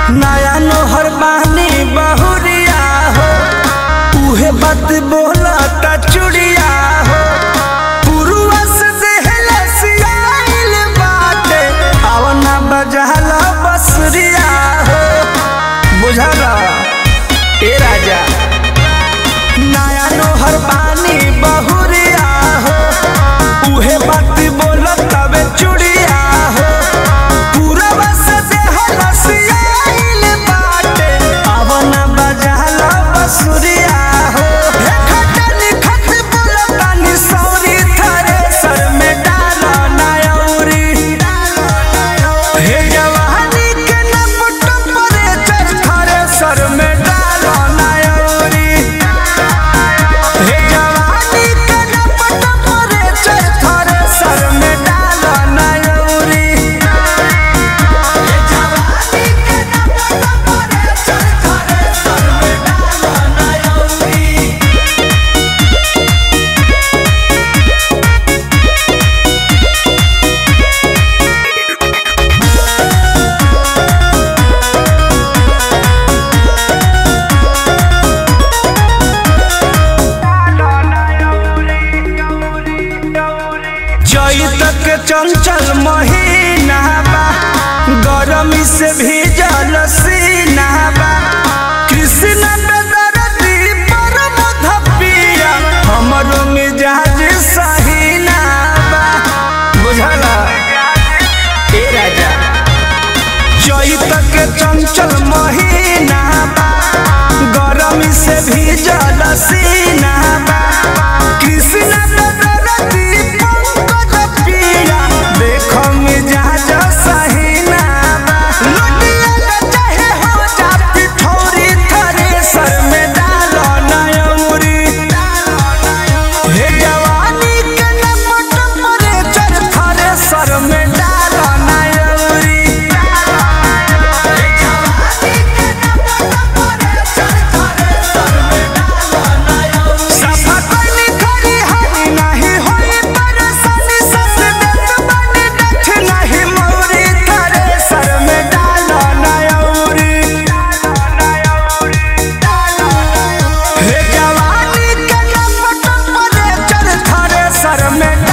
नया नोहर बानी बहुरिया हो उहे बात बोला ता चुड़िया हो पुरुआ से देहला सियाइल बाटे आवना बजाला बसरिया हो बुझला ए राजा नया नोहर बानी बहुरिया हो उहे बात बोला तबे चुड़िया हो पूरा बस देहला सियाइल बाटे आवना बजाला बसुरिया हो हे खटनी खट बोला तानी सौरी थारे सर में डाला नायौरी हे जवानी के नपट परे चर थारे सर में डाला नायौरी हे जवानी के नपट परे चर थारे सर में डाला नायौरी चैत के चंचल महीना बा गरमी से भीजल सीना बा कृष्ण बेदरती पर मधपिया हमरो मिजाज सहीना बा बुझला ए राजा चैत के चंचल महीना बा गरमी से भीजल सीना बा कृष्ण बेदरती पंकज पिया देखो मिजाज सहीना बा लुटिया के चाहे हो जा पिठौरी थरे सर में डालो नयौरी हे जवानी के नपट परे चर थारे सर में डालो नयौरी सफा कइली खरी हरी नाही होई परेशानी सस देत बानी देख नाही मौरी थारे सर में डालो नयौरी हे जवानी के नपट परे चर थारे सर में